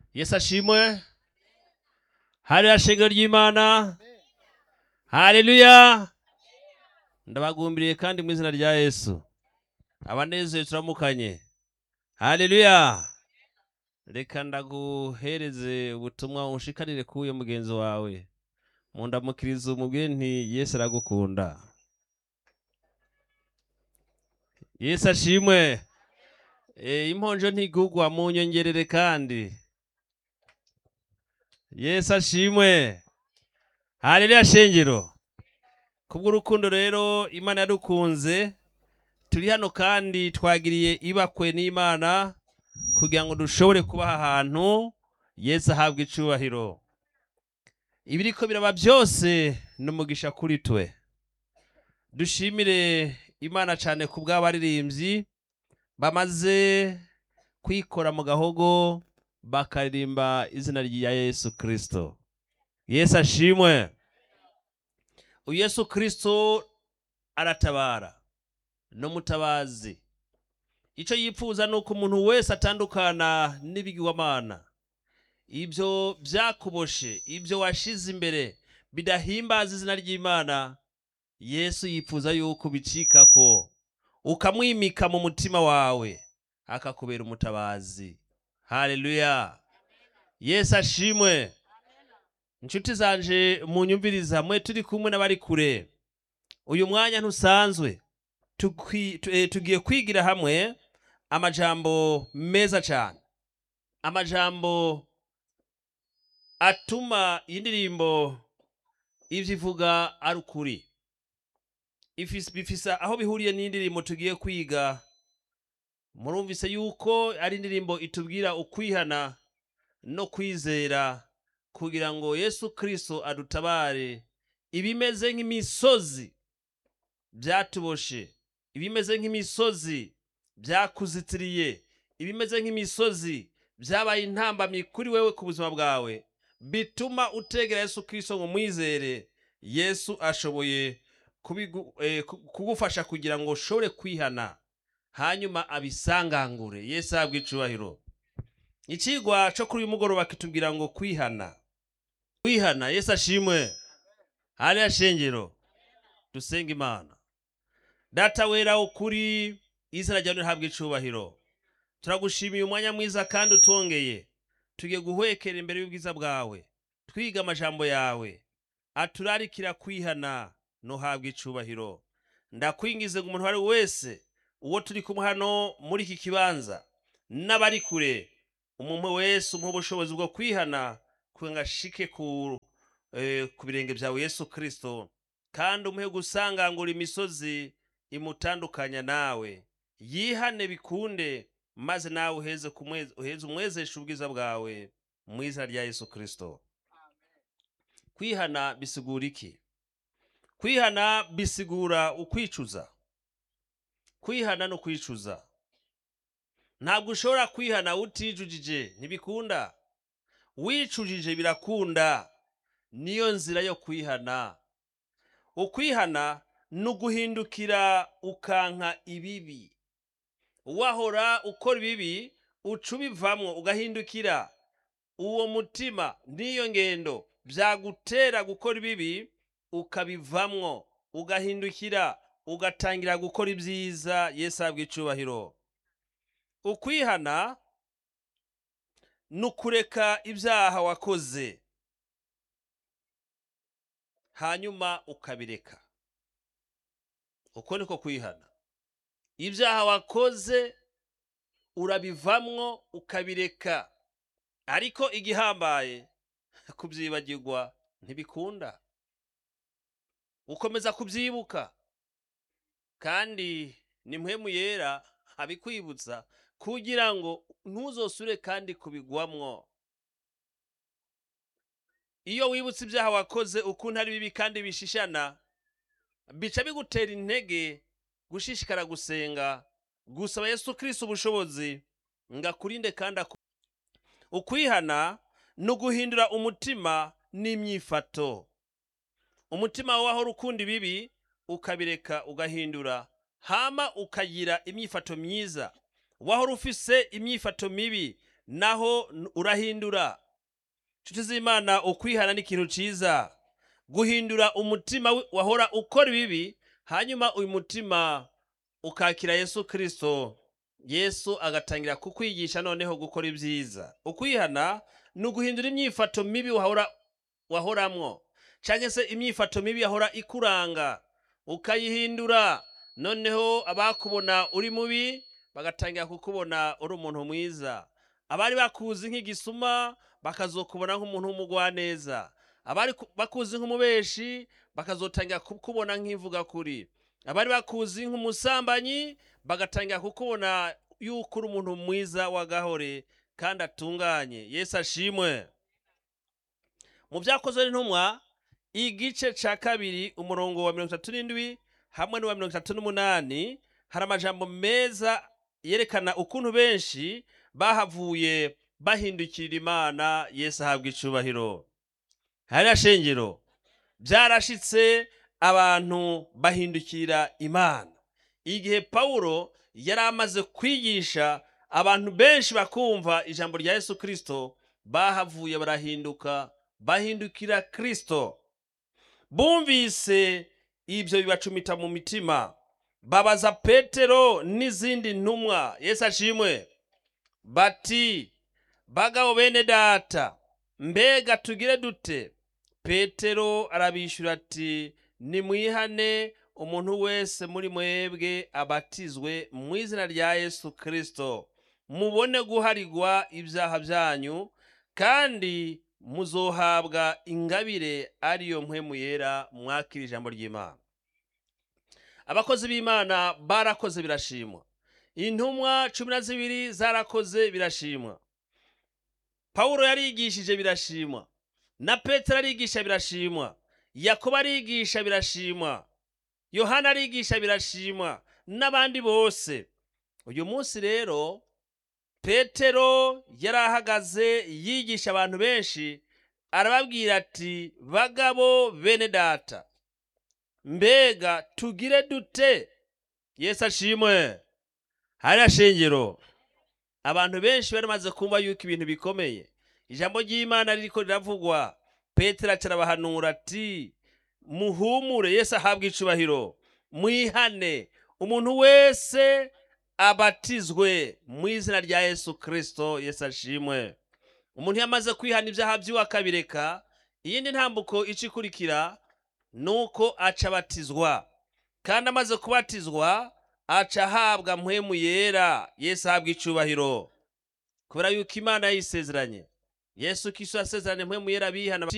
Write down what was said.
yesu ashimwe hariya shengero ry'imana haleluya ndabagumbiriye kandi mu izina rya yesu abanezeye turamukanye haleluya reka ndaguhereze ubutumwa ushikarire k'uyo mugenzi wawe mundamukiriza umubwire nti yesu aragukunda yesu ashimwe e, imponjo ntigugwa mu nyongerere kandi yesu ashimwe haleluya shengero kubw'urukundo rero imana yadukunze turi hano kandi twagiriye ibakwe n'imana kugira ngo dushobore kubaha ahantu yesu ahabwa icubahiro ibiriko biraba byose ni umugisha kuri twe dushimire imana cyane ku bw'abaririmbyi bamaze kwikora mu gahogo bakaririmba izina rya yesu kirisito yesu ashimwe uyu yesu kirisito aratabara n'umutabazi icyo yifuza ni uko umuntu wese atandukana n'ibigirwamana ibyo byakuboshe ibyo washize imbere bidahimbaza izina ry'imana yesu yifuza yuko bicika ko ukamwimika mu mutima wawe akakubera umutabazi haleluya yesu ashimwe inshuti zanje munyumviriza mwe turi kumwe n'abari kure uyu mwanya ntusanzwe Tukwi- tu- eh, tugiye kwigira hamwe amajambo meza cyane amajambo atuma iyi ndirimbo ivyo ivuga ari ukuri Ifis- bifise aho bihuriye n'indirimbo tugiye kwiga murumvise yuko ari indirimbo itubwira ukwihana no kwizera kugira ngo yesu kristo adutabare ibimeze nk'imisozi byatuboshe ibimeze nk'imisozi byakuzitiriye ibimeze nk'imisozi byabaye intambamyi kuri wewe ku buzima bwawe bituma utegera yesu kristo ngo mwizere yesu ashoboye kubigu- eh, ku- kugufasha kugira ngo ushobore kwihana hanyuma abisangangure yesu ahabwe icubahiro ikigwa cyo kuri uyu mugoroba kitubwira ngo kwihana kwihana yesu ashimwe hariya shengero dusenga imana data wera ukuri izina ryawe rihabwa icubahiro turagushimiye umwanya mwiza kandi utongeye tugiye guhwekera imbere y'ubwiza bwawe twiga amajambo yawe aturarikira kwihana ntuhabwe icubahiro ndakwingize ngo umuntu uwo ari we wese uwo turi kumwe hano muri iki kibanza n'abari kure umuntu wese umuha ubushobozi bwo kwihana kugira ngo ashike ku, eh, ku birenge byawe yesu kirisito kandi umuhe gusangangura imisozi imutandukanya nawe yihane bikunde maze nawe uheze kumwe- uheze umwezesha ubwiza bwawe mu izina rya yesu kirisito kwihana bisigura iki kwihana bisigura ukwicuza kwihana no kwicuza ntabwo ushobora kwihana utijujije ntibikunda wicujije birakunda niyo nzira yo kwihana ukwihana ni uguhindukira ukanka ibibi wahora ukora ibibi uca ubivamwo ugahindukira uwo mutima n'iyo ngendo byagutera gukora ibibi ukabivamwo ugahindukira ugatangira gukora ibyiza yesu ahabwa icubahiro ukwihana ni ukureka ibyaha wakoze hanyuma ukabireka uko niko kwihana ibyaha wakoze urabivamwo ukabireka ariko igihambaye kubyibagirwa ntibikunda ukomeza kubyibuka kandi ni mpwemu yera abikwibutsa kugira ngo ntuzosure kandi kubigwamwo iyo wibutse ibyaha wakoze ukuntu ari bibi kandi bishishana bica bigutera intege gushishikara gusenga gusaba yesu kirisito ubushobozi ngo akurinde kandi aku ukwihana ni uguhindura umutima n'imyifato umutima wawe wahora ukunda ibibi ukabireka ugahindura hama ukagira imyifato myiza wahora ufise imyifato mibi naho n- urahindura nshuti z'imana ukwihana ni ikintu ciza guhindura umutima wi- wahora ukora ibibi hanyuma uyu mutima ukakira yesu kristo yesu agatangira kukwigisha noneho gukora ibyiza ukwihana ni uguhindura imyifato mibi wahora wahoramwo cyangwa se imyifato mibi yahora ikuranga ukayihindura noneho abakubona uri mubi bagatangira kukubona uri umuntu mwiza abari bakuzi nk'igisuma bakazokubona nk'umuntu w'umugwaneza abari ku- bakuzi nk'umubeshi bakazotangira kukubona nk'ivuga kuri abari bakuzi nk'umusambanyi bagatangira kukubona yuko uri umuntu mwiza w'agahore kandi atunganye yesu ashimwe mu byakozwe n'intumwa igice ca kabiri umurongo wa mirongo itatu n'indwi hamwe n'uwa mirongo itatu n'umunani hari amajambo meza yerekana ukuntu benshi bahavuye bahindukirira imana yesu ahabwa icubahiro hariya shengero byarashitse abantu bahindukirira imana igihe pawulo yari amaze kwigisha abantu benshi bakumva ijambo rya yesu kristo bahavuye barahinduka bahindukira kristo bumvise ibyo bibacumita mu mitima babaza petero n'izindi ntumwa yesu ashimwe bati bagabo bene data mbega tugire dute petero arabishyura ati nimwihane umuntu wese muri mwebwe abatizwe mu izina rya yesu kristo mubone guharigwa ibyaha byanyu kandi muzohabwa ingabire ariyo mpwemu yera mwakira ijambo ry'imana abakozi b'imana barakoze birashimwa intumwa cumi na zibiri zarakoze birashimwa pawulo yarigishije birashimwa na petero arigisha birashimwa yakobo arigisha birashimwa yohana arigisha birashimwa n'abandi bose uyu munsi rero petero yari ahagaze yigisha abantu benshi arababwira ati bagabo bene data mbega tugire dute yesu ashimwe hariya shengero abantu benshi bari bamaze kumva yuko ibintu bikomeye ijambo ry'imana ririko riravugwa petero acarabahanura ati muhumure yesu ahabwa icubahiro mwihane umuntu wese abatizwe mu izina rya yesu kristo yesu ashimwe umuntu yamaze kwihana ibyaha by'iwe akabireka iyindi ntambuko ica ikurikira ni uko aca abatizwa kandi amaze kubatizwa aca ahabwa mpwemu yera yesu ahabwa icubahiro kubera yuko imana yayisezeranye yesu kiso yasezeranye mpwemu yera bihana